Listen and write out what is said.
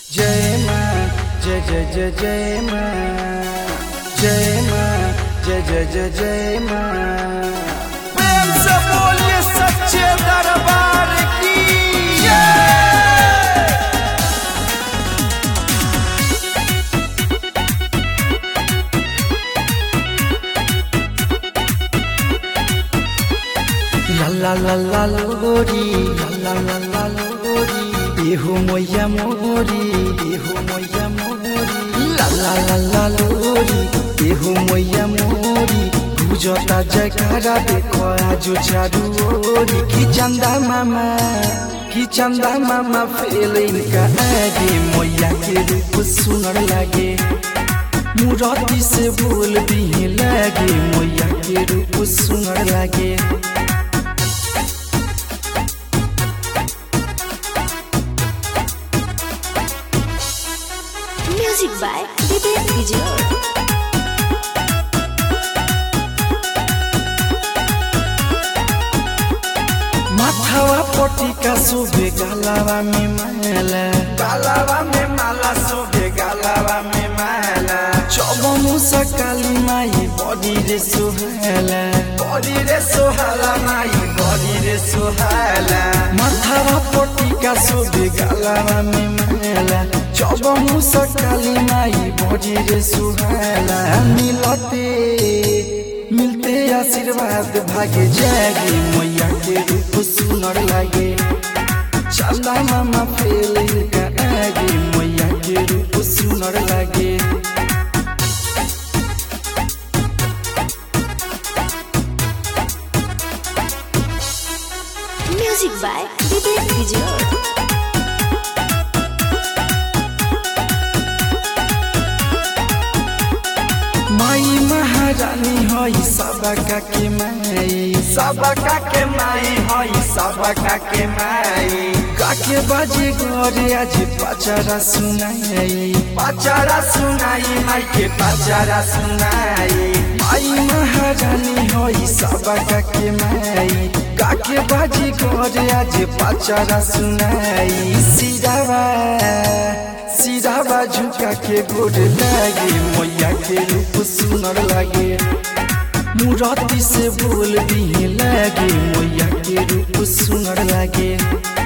जय माँ जय जय जय जय माँ जय माँ जय जय जय जय माँ प्रेम से बोलिए सच्चे दरबार की जय ला ला ला ला लोरी ला ला ला ला लोरी देहु मैया मोरी देहु मैया मोरी ला ला ला ला लोरी देहु मैया मोरी बुझता जयकारा देखो आजो चारू ओरी की चंदा मामा की चंदा मामा फेल इनका आगे मैया के रूप सुनर लागे मुरादी से बोल भी लागे मैया के रूप सुनर लागे Music by Vivek Vijay. माथावा पट्टी का शोभे गालावा में माला गालावा में माला शोभे गालावा में माला चौबनु सकाली माई बड़ी रे सोहाला बड़ी रे सोहाला माई बड़ी रे सोहाला माथावा पट्टी का शोभे गालावा में माला चौबनु सकाली माई बड़ी रे सोहाला मिलते मिलते आशीर्वाद भागे जागे मैया के रूप सुनर लागे चंदा मामा फेल का आगे मैया के रूप सुनर लागे Music by Vivek Vijay. माई महारानी हई सबका के माई सबका के माई हई सबका के माई काके बाजे घरे आज पचारा सुनाई पचारा सुनाई माई के पचारा सुनाई माई महारानी हई सबका के माई काके बाजे घरे आज पचारा सुनाई सिरावा सिरावा झुका के गोड लागे मैया के रूप सुनर लागे मुराती से बोल भी लागे मैया के रूप सुनर लागे